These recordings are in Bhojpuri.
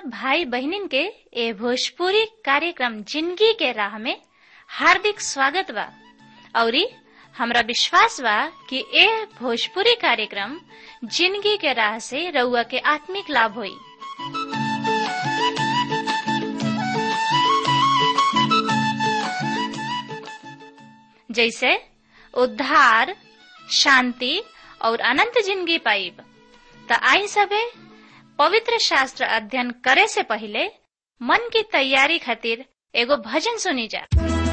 सब भाई बहनिन के ए भोजपुरी कार्यक्रम जिंदगी के राह में हार्दिक स्वागत बा औरी हमरा विश्वास बा कि ए भोजपुरी कार्यक्रम जिंदगी के राह से रउआ के आत्मिक लाभ होई जैसे उद्धार शांति और अनंत जिंदगी पाइब त आई सबे पवित्र शास्त्र अध्ययन करे से पहले मन की तैयारी खातिर एगो भजन सुनी जा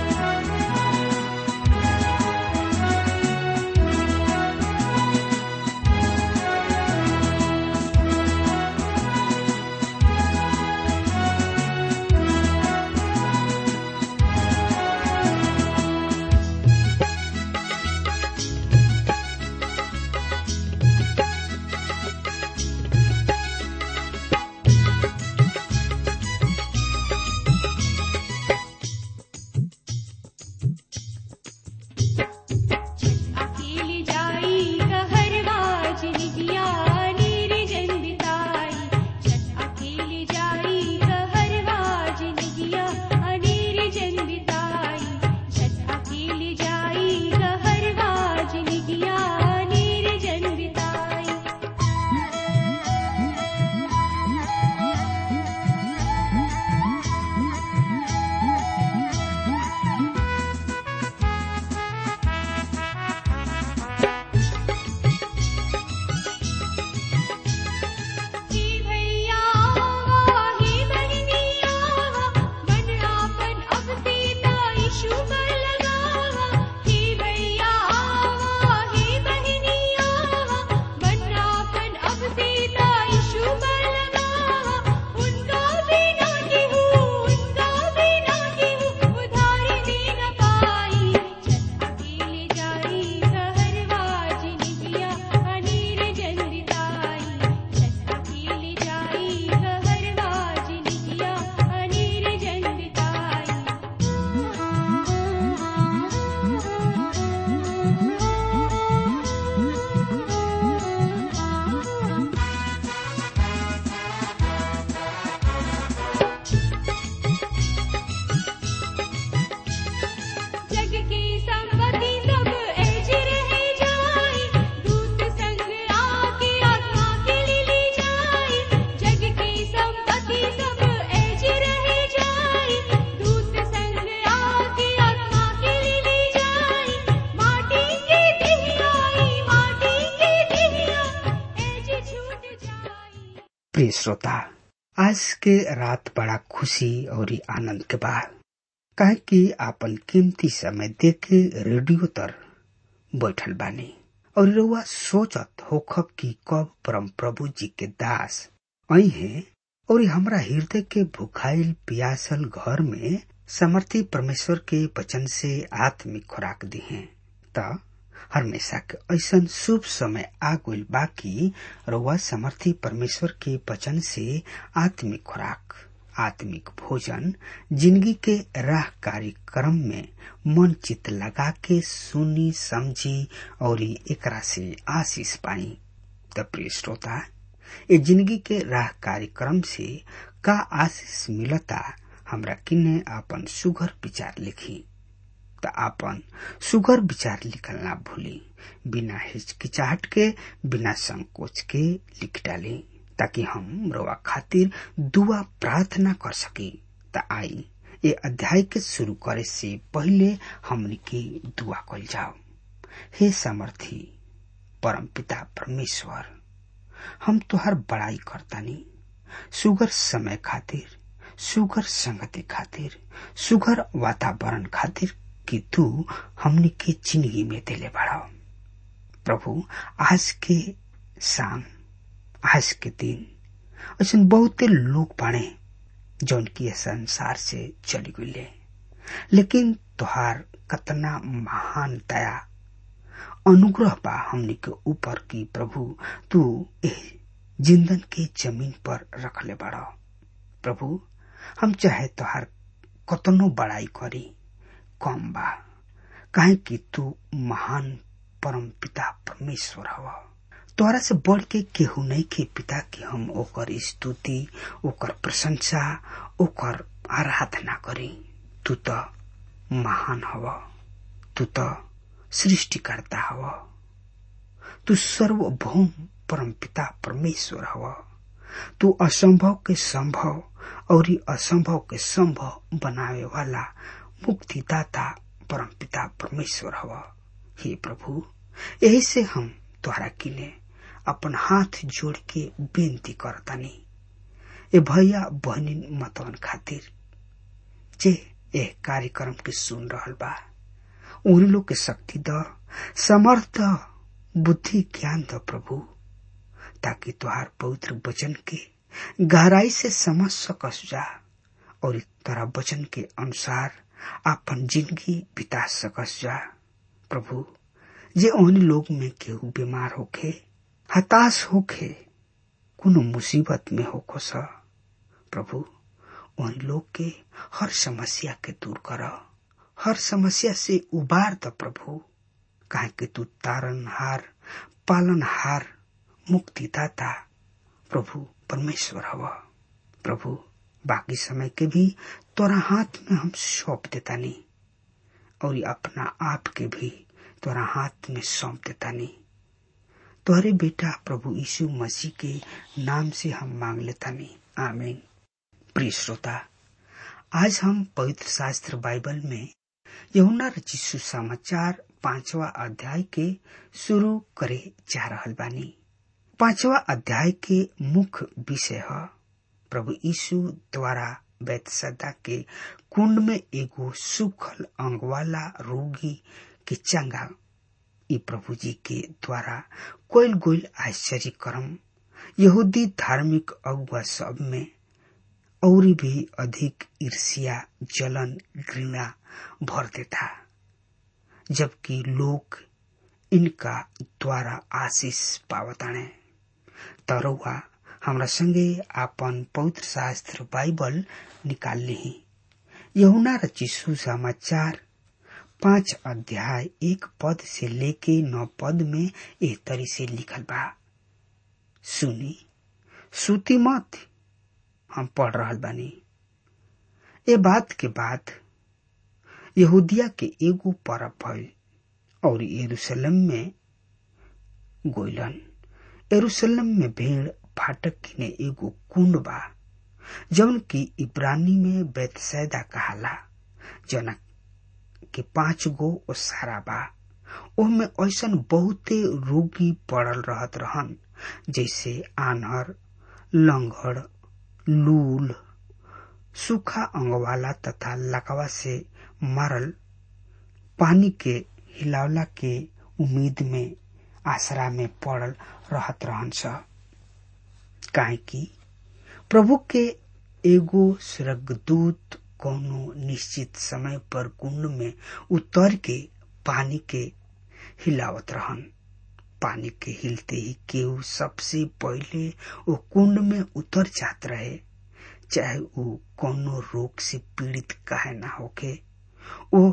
अकेली जाई कहरवा जिनिया नीर जंदिताई छत अकेली जाई कहरवा जिनिया अनीर जंदिताई छत अकेली जाई कहरवा जिनिया नीर जंदिताई हे भैया हे बहनिया मन आपन अब सीता यीशु पर लगावा हे भैया हे बहनिया मन आपन अब सीता यीशु पर लगावा उनका बिना केहू उनका बिना केहू उधार दे न पाई छत अकेले जाई कहरवा जिनिया अनीर जंदिताई छत अकेले जाई कहरवा जिनिया अनीर जंदिताई जग की संपत्ति सब ऐज रह जाई दूत संग आके आत्मा के लिए ली जाई जग की संपत्ति सब ऐज रह जाई दूत संग आके आत्मा के लिए ली जाई माटी के दिहियाई माटी के दिहिया ऐज छूट जाई प्रिय श्रोता आज के रात बड़ा खुशी और आनंद के बा काहे कि आपन कीमती समय देके रेडियो तर बैठल बानी और रउआ सोचत होखब कि कब परम प्रभु जी के दास आई हैं और हमरा हृदय के भुखाइल पियासल घर में समर्थी परमेश्वर के वचन से आत्मिक खुराक दी हैं त हमेशा के ऐसन शुभ समय आ गइल बाकी रउआ समर्थी परमेश्वर के वचन से आत्मिक खुराक आत्मिक भोजन जिंदगी के राह कार्यक्रम में मन चित लगा के सुनी समझी और एकरा से आशीष पाई त प्रिय श्रोता ये जिंदगी के राह कार्यक्रम से का आशीष मिलता हमरा किन्ने आपन सुघर विचार लिखी त आपन सुगर विचार लिखल ना भूली बिना हिचकिचाहट के बिना संकोच के लिख डाली ताकि हम रवा खातिर दुआ प्रार्थना कर सकी त आई ये अध्याय के शुरू करे से पहले हमनी के दुआ कल जाओ हे समर्थी परम पिता परमेश्वर हम तुहार बड़ाई करतानी सुगर समय खातिर सुगर संगति खातिर सुगर वातावरण खातिर कि तू हमनी के जिंदगी में दिले बढ़ाओ प्रभु आज के शाम आज के दिन ऐसा बहुते लोग बाड़े जौन की ये संसार से चली गई लेकिन तुहार कतना महान दया अनुग्रह बा हमनी के ऊपर की प्रभु तू ए जिंदन के जमीन पर रखले बड़ा प्रभु हम चाहे तुहार कतनो बड़ाई करी कम बा काहे कि तू महान परम पिता परमेश्वर हव तोरा से बढ़ के केहू नहीं के पिता कि हम ओकर स्तुति ओकर प्रशंसा ओकर आराधना करी तू तो महान हव तू तो सृष्टिकर्ता हव तू सर्वभौम परम पिता परमेश्वर हव तू असंभव के संभव और असंभव के संभव बनावे वाला मुक्तिदाता परम पिता परमेश्वर हव हे प्रभु यही से हम तोहरा किने अपन हाथ जोड़ के बेनती करतानी ए भैया बहनी मतवन खातिर जे ए कार्यक्रम के सुन रहल बा उन लोग के शक्ति द समर्थ बुद्धि ज्ञान द प्रभु ताकि तुहार पवित्र वचन के गहराई से समझ सकस जा और तोरा वचन के अनुसार अपन जिंदगी बिता सकस जा प्रभु जे उन लोग में केहू बीमार होखे हताश होखे कोनो मुसीबत में होखो स प्रभु उन लोग के हर समस्या के दूर कर हर समस्या से उबार द प्रभु काहे कि तू तारनहार पालनहार मुक्तिदाता प्रभु परमेश्वर हव प्रभु बाकी समय के भी तोरा हाथ में हम सौंप देतानी और अपना आप के भी तोरा हाथ में सौंप देतानी तोहरे बेटा प्रभु यीशु मसीह के नाम से हम मांग लेतानी आमीन प्रिय श्रोता आज हम पवित्र शास्त्र बाइबल में यमुना रचिसु समाचार पांचवा अध्याय के शुरू करे जा रहल बानी पांचवा अध्याय के मुख्य विषय है प्रभु यीशु द्वारा बैतसदा के कुंड में एगो सुखल अंग वाला रोगी के चंगा ई प्रभु जी के द्वारा कोयल गोयल आश्चर्य कर्म यहूदी धार्मिक अगुआ सब में और भी अधिक ईर्ष्या जलन घृणा भर देता जबकि लोग इनका द्वारा आशीष पावताणे तरुआ हमरा संगे आपन पवित्र शास्त्र बाइबल निकाल ली यहुना रचिसु समाचार पांच अध्याय एक पद से लेके नौ पद में एह तरी से लिखल बा सुनी सुती मत हम पढ़ रहल बानी ए बात के बाद यहूदिया के एगो परब भइल और यरूशलेम में गोइलन यरूशलेम में भेड़ फाटक किने एगो कुंड बा जौन की इब्रानी में बैतसैदा कहाला जना के पांच गो ओसारा बा ओमे ऐसन बहुते रोगी पड़ल रहत रहन जैसे आनहर लंगड़ लूल सूखा अंगवाला तथा लकवा से मरल पानी के हिलावला के उम्मीद में आसरा में पड़ल रहत रहन स काहे कि प्रभु के एगो स्वर्गदूत कोनो निश्चित समय पर कुंड में उतर के पानी के हिलावत रहन पानी के हिलते ही केहू सबसे पहले वो कुंड में उतर जात रहे चाहे वो कोनो रोग से पीड़ित काहे ना होके वो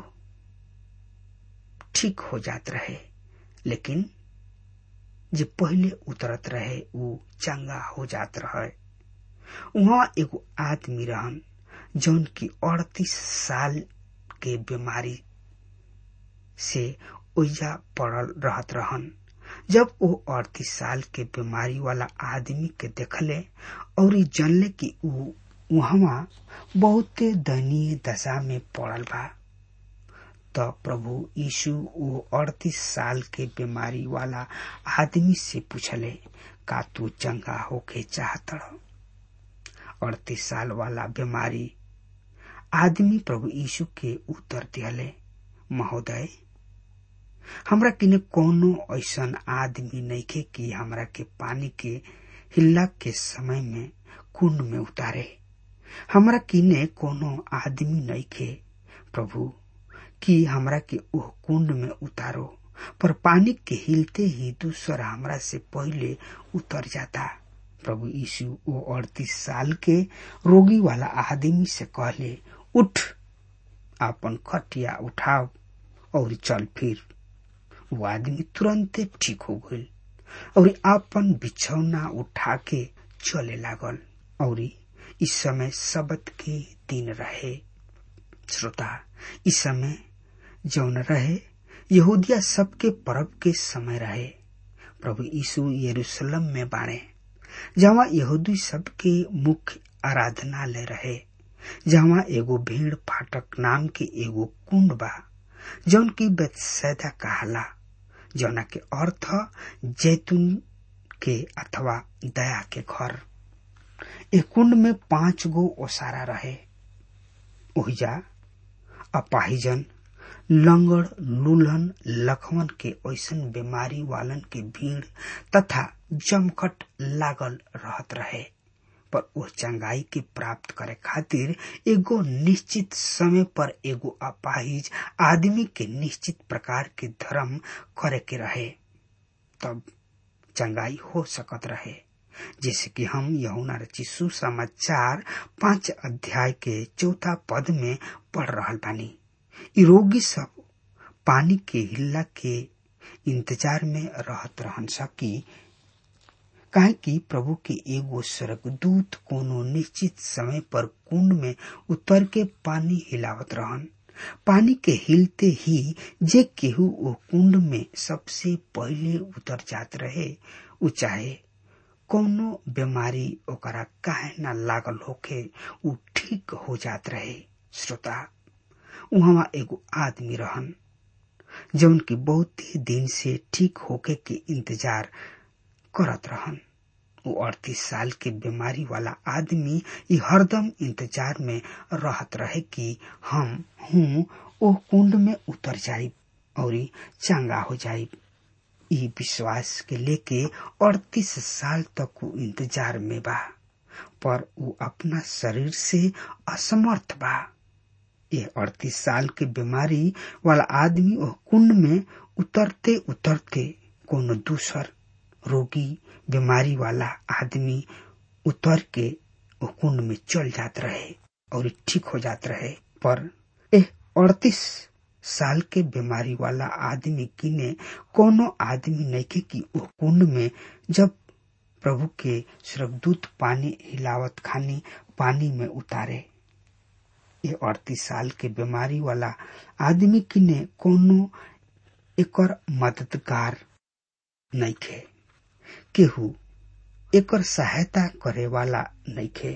ठीक हो जात रहे लेकिन जे पहले उतरत रहे वो चंगा हो जात रहे वहाँ एगो आदमी रहन जौन की अड़तीस साल के बीमारी से ओइजा पड़ल रहत रहन जब वो अड़तीस साल के बीमारी वाला आदमी के देखले और जानले कि ऊ वहाँ बहुते दयनीय दशा में पड़ल बा त प्रभु यीशु वो अड़तीस साल के बीमारी वाला आदमी से पूछले का तू चंगा होके चाहत अड़तीस साल वाला बीमारी आदमी प्रभु यीशु के उत्तर दिहले महोदय हमरा किने कोनो ऐसन आदमी नइखे कि हमरा के पानी के हिल्ला के समय में कुंड में उतारे हमरा किने कोनो आदमी नइखे प्रभु कि हमरा के ओह कुंड में उतारो पर पानी के हिलते ही दूसरा हमरा से पहले उतर जाता प्रभु यीशु वो अड़तीस साल के रोगी वाला आदमी से कहले उठ अपन खटिया उठाओ और चल फिर वो आदमी तुरंते ठीक हो गई और आपन बिछौना उठा के चले लागल और इस समय शबद के दिन रहे श्रोता इस समय जौन रहे यहूदिया सबके पर्व के समय रहे प्रभु यीशु यरूशलेम में बाणे जहाँ यहूदी सबके मुख्य आराधनालय रहे जहाँ एगो भीड़ फाटक नाम के एगो कुंड बा जौन की बेतसैदा कहाला जौना के अर्थ जैतून के अथवा दया के घर ए कुंड में पांच गो ओसारा रहे ओहिजा अपाहिजन लंगड़ लूल्हन लखवन के ऐसन बीमारी वालन के भीड़ तथा जमखट लागल रहत रहे पर वो चंगाई के प्राप्त करे खातिर एगो निश्चित समय पर एगो अपाहिज आदमी के निश्चित प्रकार के धर्म करे के रहे तब चंगाई हो सकत रहे जैसे कि हम यहुना रची सुसमाचार पांच अध्याय के चौथा पद में पढ़ रहल बानी इ रोगी सब पानी के हिल्ला के इंतजार में रहत रहन सकी काहे कि प्रभु के एगो स्वर्गदूत कोनो निश्चित समय पर कुंड में उतर के पानी हिलावत रहन पानी के हिलते ही जे केहू वो कुंड में सबसे पहले उतर जात रहे उ चाहे कोनो बीमारी ओकरा काहे न लागल होके उ ठीक हो जात रहे श्रोता वहाँ एगो आदमी रहन जौन की बहुत ही दिन से ठीक होके के इंतजार करत रहन वो अड़तीस साल के बीमारी वाला आदमी ये हरदम इंतजार में रहत रहे कि हम हूँ ओ कुंड में उतर जाइब और चंगा हो जाइब ई विश्वास के लेके अड़तीस साल तक वो इंतजार में बा पर वो अपना शरीर से असमर्थ बा ये अड़तीस साल के बीमारी वाला आदमी वो कुंड में उतरते उतरते कोनो दूसर रोगी बीमारी वाला आदमी उतर के वो कुंड में चल जात रहे और ठीक हो जात रहे पर ए अड़तीस साल के बीमारी वाला आदमी किने कोनो आदमी नहीं कि वो कुंड में जब प्रभु के स्वर्गदूत पानी हिलावत खानी पानी में उतारे ये अड़तीस साल के बीमारी वाला आदमी किने कोनो एकर मददगार नहीं खे केहू एकर सहायता करे वाला नहीं खे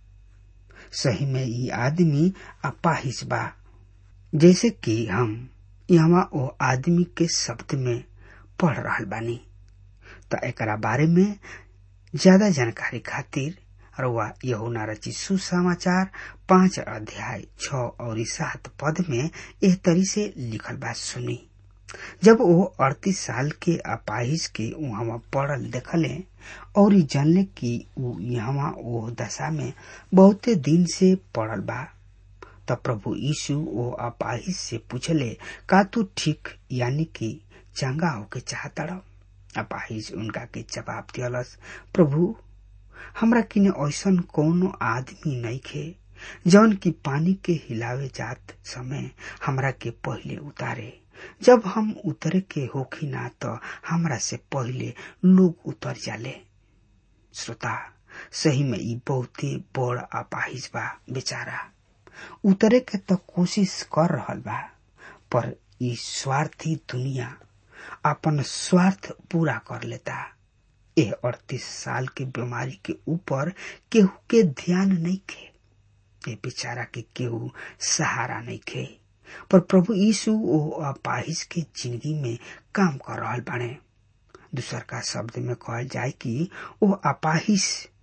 सही में ये आदमी अपाहिज बा जैसे कि हम यहाँ वो आदमी के शब्द में पढ़ रहा बानी तो एकरा बारे में ज्यादा जानकारी खातिर रउआ यहुना रची सुसमाचार पांच अध्याय छ और सात पद में एह तरी से लिखल बात सुनी जब वो अड़तीस साल के अपाहिज के वहां पड़ल देखले और जानले कि ऊ यहाँ वो दशा में बहुते दिन से पड़ल बा तब प्रभु यीशु वो अपाहिज से पूछले का तू ठीक यानी कि चंगा होके चाहता अपाहिज उनका के जवाब दियलस प्रभु हमरा किने ऐसन कोनो आदमी नहीं खे जौन की पानी के हिलावे जात समय हमरा के पहले उतारे जब हम उतरे के होखी ना तो हमरा से पहले लोग उतर जाले श्रोता सही में ई बहुते बड़ अपाहिज बा बेचारा उतरे के तो कोशिश कर रहल बा पर ई स्वार्थी दुनिया अपन स्वार्थ पूरा कर लेता ए अड़तीस साल के बीमारी के ऊपर केहू के ध्यान नहीं खे ए बेचारा के केहू सहारा नहीं खे पर प्रभु यीशु ओ अपाहिज के जिंदगी में काम कर रहा बाणे दूसर का शब्द में कहल जाए कि वो अपाहिज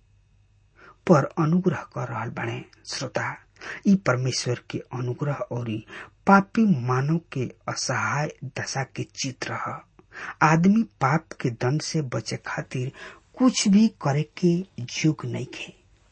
पर अनुग्रह कर रहा बाणे श्रोता ई परमेश्वर के अनुग्रह और पापी मानव के असहाय दशा के चित्र है आदमी पाप के दंड से बचे खातिर कुछ भी करे के योग नहीं खे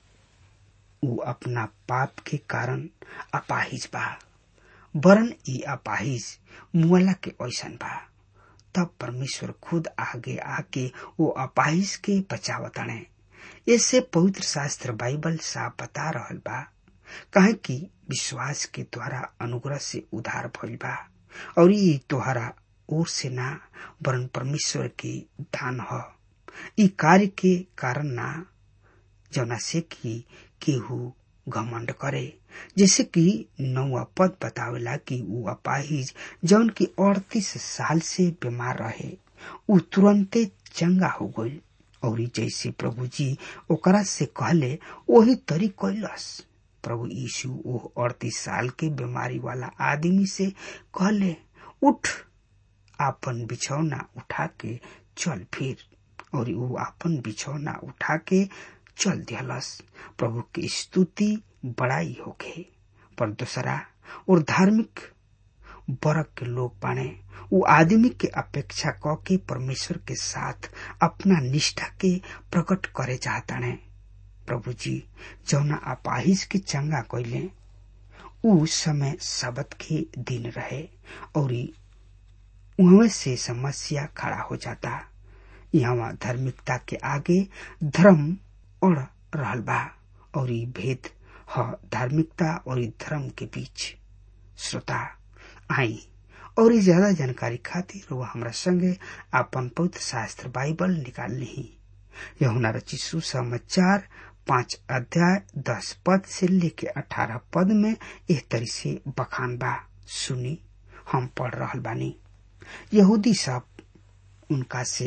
ऊ अपना पाप के कारण अपाहिज बा वरन ई अपाहिज मुआला के ऐसन बा तब परमेश्वर खुद आगे आके वो अपाहिज के बचावताणे इससे पवित्र शास्त्र बाइबल साफ बता रहल बा कहे कि विश्वास के द्वारा अनुग्रह से उधार भइल बा और ई तोहरा ओर से ना वरन परमेश्वर के दान ह ई कार्य के कारण ना जौना से कि केहू घमंड करे जैसे कि नौवा पद बतावेला कि ऊ अपाहिज जौन की अड़तीस साल से बीमार रहे ऊ तुरंते चंगा हो गई और जैसे प्रभु जी ओकरा से कहले वही तरी कैलस प्रभु यीशु वो अड़तीस साल के बीमारी वाला आदमी से कहले उठ आपन बिछौना उठा के चल फिर और वो आपन बिछौना उठा के चल दिहलस प्रभु की स्तुति बड़ाई होके पर दूसरा और धार्मिक वर्ग के लोग बाने वो आदमी के अपेक्षा क के परमेश्वर के साथ अपना निष्ठा के प्रकट करे चाहताने प्रभु जी जौना अपाहिज के चंगा कैले उ समय सबत के दिन रहे और उहवे से समस्या खड़ा हो जाता यहाँ धार्मिकता के आगे धर्म अड़ रहल बा और ई भेद ह धार्मिकता और ई धर्म के बीच श्रोता आई और ज्यादा जानकारी खातिर वो हमरा संगे आपन पवित्र शास्त्र बाइबल निकाल ली यहुना रची सुसमाचार पांच अध्याय दस पद से लेके अठारह पद में एह तरी से बखान बा सुनी हम पढ़ रहल बानी यहूदी सब उनका से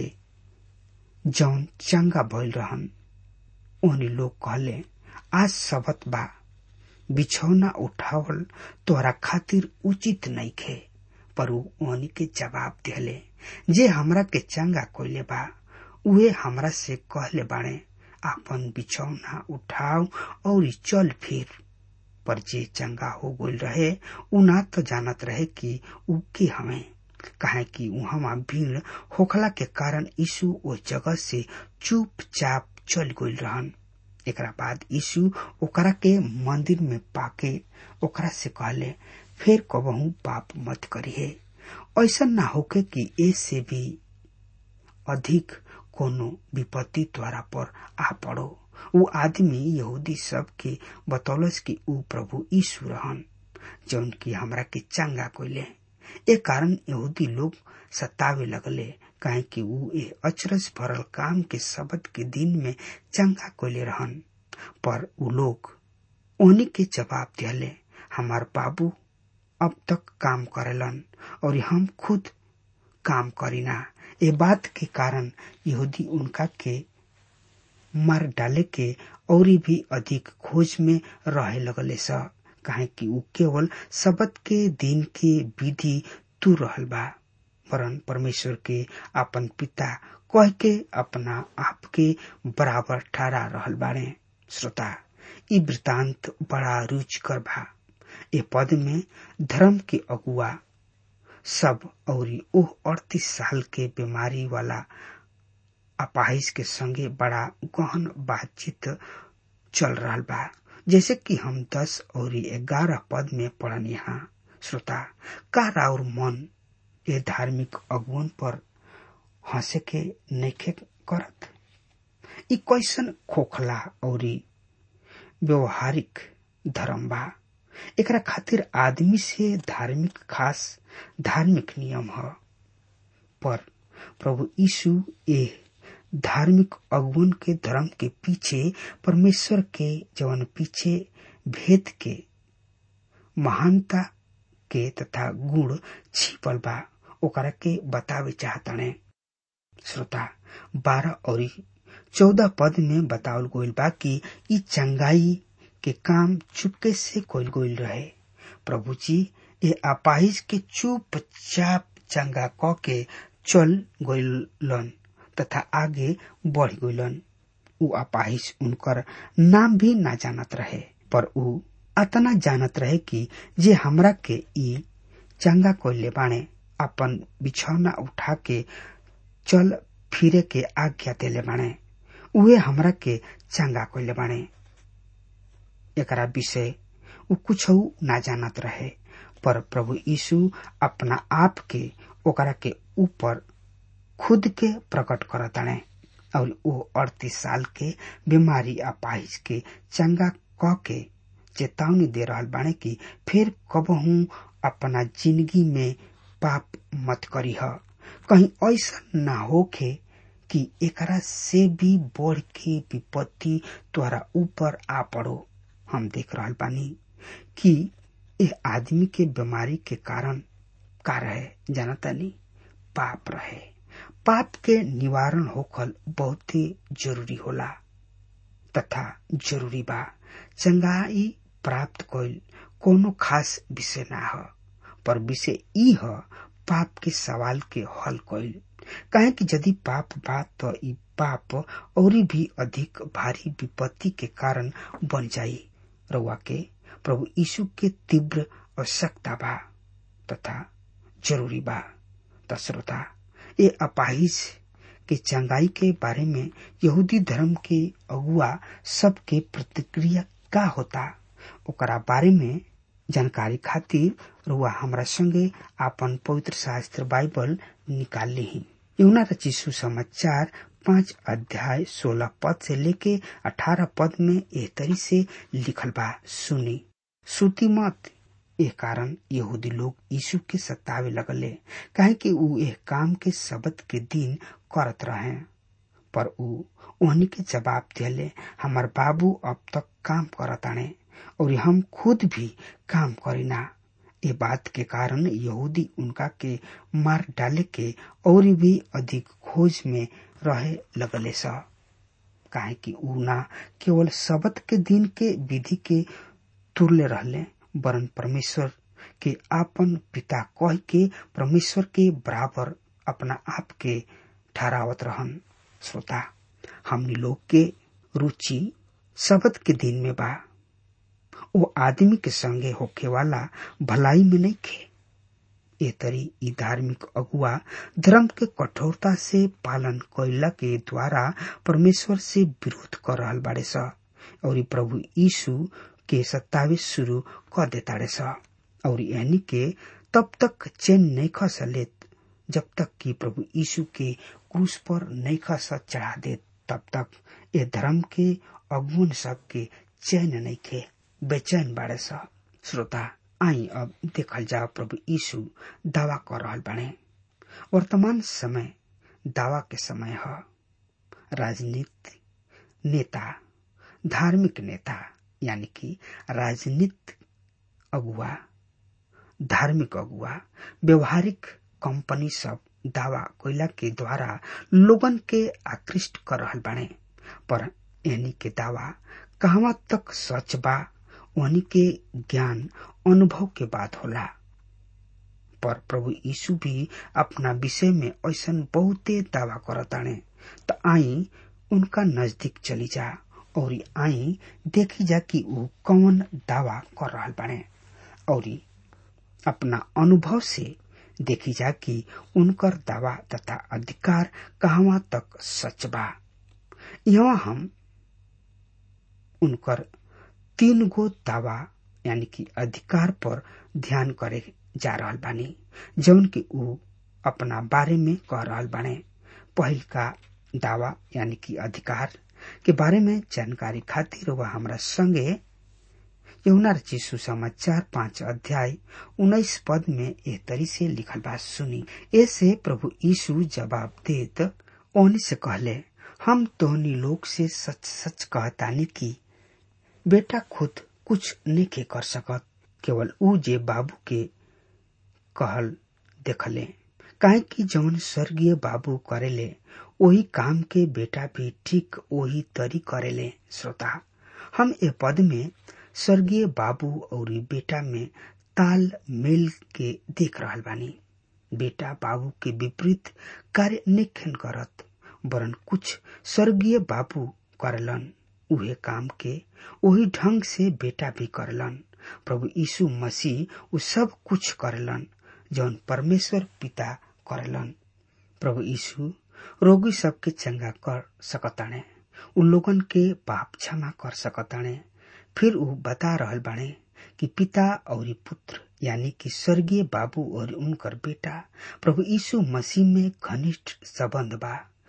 जौन चंगा भइल रहन ओहनी लोग कहले आज सबत बा बिछौना उठावल तोहरा खातिर उचित नइखे पर ऊ ओहनी के जवाब दिहले जे हमरा के चंगा कोइले बा उहे हमरा से कहले बाणे आपन बिछौना उठाव और चल फिर पर जे चंगा हो गइल रहे उ ना तो जानत रहे कि उ के हमें काहे कि उहवा भीड़ होखला के कारण यीशु ओ जगह से चुपचाप चल गइल रहन एकरा बाद यीशु ओकरा के मंदिर में पाके ओकरा से कहले फिर कबहू पाप मत करिए ऐसा ना होके कि ए से भी अधिक कोनो विपत्ति द्वारा पर आ पड़ो ऊ आदमी यहूदी सब के बतौलस कि ऊ प्रभु यीशु रहन जौन की हमरा के चंगा कोइले ए कारण यहूदी लोग सतावे लगले काहे कि ऊ ए अचरज भरल काम के शब्द के दिन में चंगा कोइले रहन पर ऊ लोग ओनी के जवाब दिहले हमार बाबू अब तक काम करेलन और हम खुद काम करीना ए बात के कारण यहूदी उनका के मार डाले के और भी अधिक खोज में रहे लगले स काहे कि ऊ केवल शबद के दिन के विधि तू रहल बा वरन परमेश्वर के अपन पिता कह के अपना आप के बराबर ठहरा रहल बाड़े श्रोता ई वृतांत बड़ा रुचिकर बा ए पद में धर्म के अगुआ सब और ओह अड़तीस साल के बीमारी वाला अपाहिज के संगे बड़ा गहन बातचीत चल रहा बा जैसे कि हम दस और ग्यारह पद में पढ़न यहाँ श्रोता का और मन ये धार्मिक अगुवन पर हंसे के नैखे करत ई कैसन खोखला और व्यवहारिक धर्म बा एकरा खातिर आदमी से धार्मिक खास धार्मिक नियम ह पर प्रभु यीशु ए धार्मिक अगुवन के धर्म के पीछे परमेश्वर के जवन पीछे भेद के महानता के तथा गुण छिपल बा ओकरा के बतावे चाहतने श्रोता बारह और चौदह पद में बतावल गोइल बा कि ई चंगाई के काम चुपके से कोइल गोइल रहे प्रभु जी ये अपाहिज के चुपचाप चंगा क के चल गइलन तथा आगे बढ़ गइलन ऊ अपाहिज उनकर नाम भी ना जानत रहे पर ऊ अतना जानत रहे कि जे हमरा के ई चंगा कोइले बाणे अपन बिछौना उठा के चल फिरे के आज्ञा देले बाणे उहे हमरा के चंगा कोइले बाणे एकरा विषय ऊ कुछ ना जानत रहे पर प्रभु यीशु अपना आप के ओकरा के ऊपर खुद के प्रकट करताणे और वो अड़तीस साल के बीमारी अपाहिज के चंगा क के चेतावनी दे रहल बाणे कि फिर कबहू अपना जिंदगी में पाप मत करी कहीं ऐसा ना होखे कि एकरा से भी बढ़ के विपत्ति तोहरा ऊपर आ पड़ो हम देख रहल बानी कि यह आदमी के बीमारी के कारण का रहे जानता नहीं पाप रहे पाप के निवारण होखल बहुत ही जरूरी होला तथा जरूरी बा चंगाई प्राप्त कइल कोनो खास विषय ना ह पर विषय ई ह पाप के सवाल के हल कइल काहे कि यदि पाप बा तो ई पाप और भी अधिक भारी विपत्ति के कारण बन जाई रउआ के प्रभु यीशु के तीव्र आवश्यकता बा तथा जरूरी बा त श्रोता ये अपाहिज के चंगाई के बारे में यहूदी धर्म के अगुआ सबके प्रतिक्रिया का होता ओकरा बारे में जानकारी खातिर रुआ हमरा संगे आपन पवित्र शास्त्र बाइबल निकाल ली यमुना रची सुसमाचार पांच अध्याय सोलह पद से लेके अठारह पद में एह तरी से लिखल बा सुनी सुती मत एह कारण यहूदी लोग यीशु के सतावे लगले काहे कि ऊ एह काम के सबत के दिन करत रहे पर ऊ ओहनी के जवाब दिले हमार बाबू अब तक काम करताने और हम खुद भी काम करीना ये बात के कारण यहूदी उनका के मार डाले के और भी अधिक खोज में रहे लगले स काहे कि ऊ ना केवल सबत के दिन के विधि के तुरले रहले वरन परमेश्वर के आपन पिता कह के परमेश्वर के बराबर अपना आप के ठहरावत रहन श्रोता हमनी लोग के रुचि सबत के दिन में बा वो आदमी के संगे होखे वाला भलाई में नहीं खे ए तरी ई धार्मिक अगुआ धर्म के कठोरता से पालन कैला के द्वारा परमेश्वर से विरोध कर रहल बाड़े स और प्रभु यीशु के सत्तावे शुरू कर देताड़े स और यानी के तब तक चैन नहीं खस लेत जब तक कि प्रभु यीशु के क्रूस पर नहीं खस चढ़ा दे तब तक ये धर्म के अगुन सब के चैन नहीं खे बेचैन बाड़े स श्रोता आई अब देखल जाओ प्रभु यीशु दावा कर रहल बाड़े वर्तमान समय दावा के समय है राजनीति नेता धार्मिक नेता यानी कि राजनीतिक अगुआ धार्मिक अगुआ व्यवहारिक कंपनी सब दावा कोयला के द्वारा लोगन के आकृष्ट कर रहल बाड़े पर यानी के दावा कहवा तक सच बा वनी के ज्ञान अनुभव के बात होला पर प्रभु यीशु भी अपना विषय में ऐसा बहुते दावा करताने त आई उनका नजदीक चली जा और आई देखी जा कि वो कौन दावा कर रहा बाने और अपना अनुभव से देखी जा कि उनकर दावा तथा अधिकार कहवा तक सच बा यहाँ हम उनकर तीन गो दावा यानी कि अधिकार पर ध्यान करे जा रहल बानी जौन कि ऊ अपना बारे में कह रहल बाने पहिल का दावा यानी कि अधिकार के बारे में जानकारी खातिर वह हमरा संगे यमुना रची सुसमाचार पांच अध्याय उन्नीस पद में एह तरी से लिखल बात सुनी ऐसे प्रभु यीशु जवाब देत ओनी से कहले हम तोहनी लोग से सच सच कहतानी की बेटा खुद कुछ नहीं कर सकत केवल ऊ जे बाबू के कहल देखले काहे कि जौन स्वर्गीय बाबू करेले वही काम के बेटा भी ठीक वही तरी करेले श्रोता हम ए पद में स्वर्गीय बाबू और बेटा में ताल मेल के देख रहल बानी बेटा बाबू के विपरीत कार्य निखन करत वरन कुछ स्वर्गीय बाबू करलन उहे काम के वही ढंग से बेटा भी करलन प्रभु यीशु मसीह उ सब कुछ करलन जौन परमेश्वर पिता करलन प्रभु यीशु रोगी सबके चंगा कर सकताणे उ लोगन के पाप क्षमा कर सकताणे फिर उ बता रहल बाणे कि पिता और पुत्र यानी कि स्वर्गीय बाबू और उनकर बेटा प्रभु यीशु मसीह में घनिष्ठ संबंध बा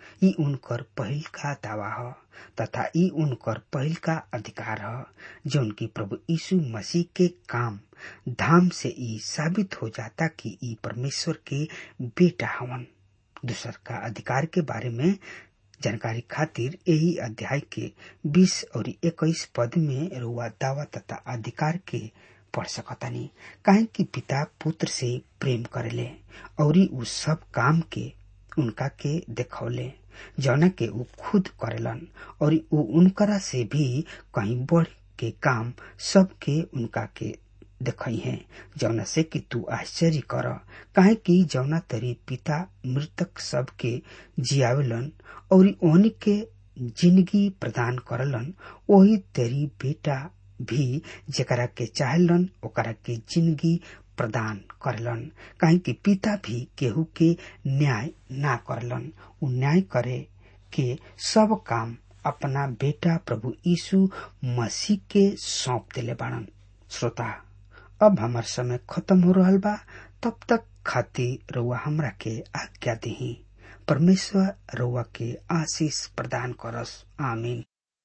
ई उनकर पहिल का दावा ह तथा ई उनकर पहिल का अधिकार ह जौन की प्रभु यीशु मसीह के काम धाम से ई साबित हो जाता कि ई परमेश्वर के बेटा हवन दूसर का अधिकार के बारे में जानकारी खातिर यही अध्याय के 20 और 21 पद में रुआ दावा तथा अधिकार के पढ़ सकतानी काहे कि पिता पुत्र से प्रेम करेले और उ सब काम के उनका के देखौले जौना के उ खुद करेलन और उ उनकरा से भी कहीं बढ़ के काम सबके उनका के देखई है जौना से कि तू आश्चर्य कर काहे कि जौना तरी पिता मृतक सबके जियावेलन और ओहनी के जिंदगी प्रदान करलन वही तेरी बेटा भी जेकरा के चाहलन ओकरा के जिंदगी प्रदान करलन काहे कि पिता भी केहू के न्याय ना करलन उ न्याय करे के सब काम अपना बेटा प्रभु यीशु मसीह के सौंप देले बाड़न श्रोता अब हमार समय खत्म हो रहा बा तब तक खातिर रउआ हमरा के आज्ञा दही परमेश्वर रउआ के आशीष प्रदान करस आमीन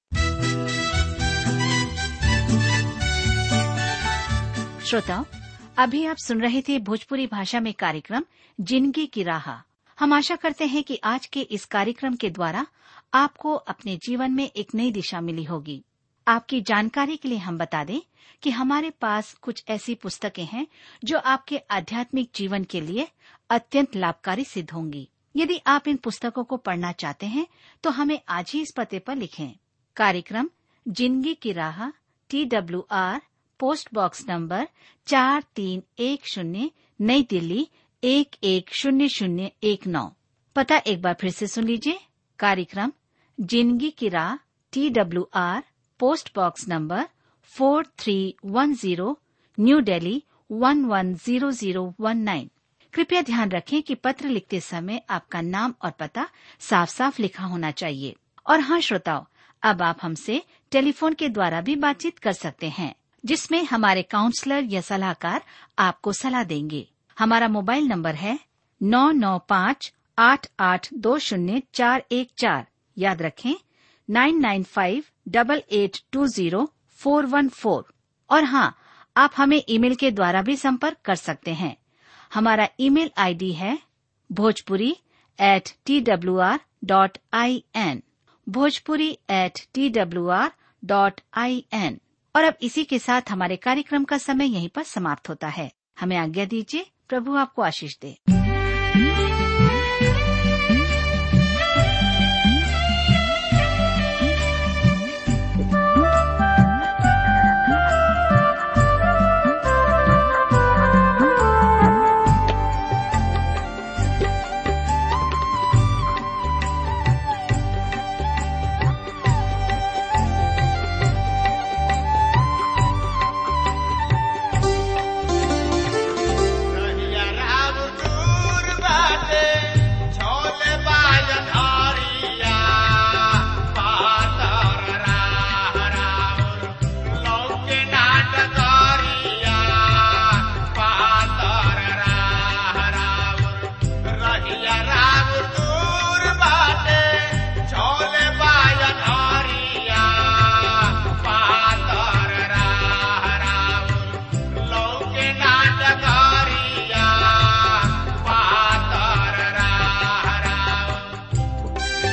श्रोताओं अभी आप सुन रहे थे भोजपुरी भाषा में कार्यक्रम जिंदगी की राह हम आशा करते हैं कि आज के इस कार्यक्रम के द्वारा आपको अपने जीवन में एक नई दिशा मिली होगी आपकी जानकारी के लिए हम बता दें कि हमारे पास कुछ ऐसी पुस्तकें हैं जो आपके आध्यात्मिक जीवन के लिए अत्यंत लाभकारी सिद्ध होंगी यदि आप इन पुस्तकों को पढ़ना चाहते हैं तो हमें आज ही इस पते पर लिखें कार्यक्रम जिंदगी की राह T W R post box number चार तीन एक शून्य नई दिल्ली एक एक शून्य शून्य एक नौ पता एक बार फिर से सुन लीजिए कार्यक्रम जिंदगी की राह T W R post box number four three one zero new Delhi one one zero zero one nine कृपया ध्यान रखें कि पत्र लिखते समय आपका नाम और पता साफ साफ लिखा होना चाहिए और हाँ श्रोताओं अब आप हमसे टेलीफोन के द्वारा भी बातचीत कर सकते हैं जिसमें हमारे काउंसलर या सलाहकार आपको सलाह देंगे हमारा मोबाइल नंबर है नौ नौ पाँच आठ आठ दो शून्य चार एक चार याद रखें nine nine five double eight two zero four one four और हाँ आप हमें ईमेल के द्वारा भी संपर्क कर सकते हैं हमारा ईमेल आईडी है Bhojpuri at T W R dot I N Bhojpuri at T W R dot I N और अब इसी के साथ हमारे कार्यक्रम का समय यहीं पर समाप्त होता है हमें आज्ञा दीजिए प्रभु आपको आशीष दे कहिया राम दूर बाटे, छोले बाजन हरिया। पातर राह राउर, लौके नाट करिया। पातर राह राउर, रहिया राम दूर बाटे, छोले बाजन हरिया। पातर राह राउर, लौके नाटकारिया पातर राह राउर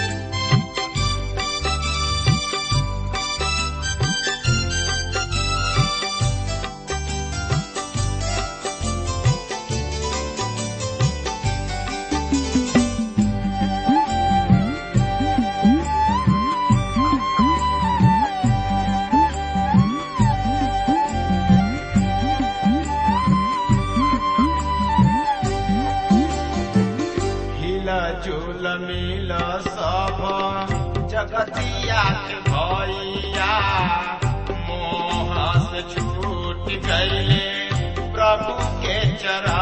हिला झूल मिल सब जगतिया के भैया मोह से छूट गईले प्रभु के चरा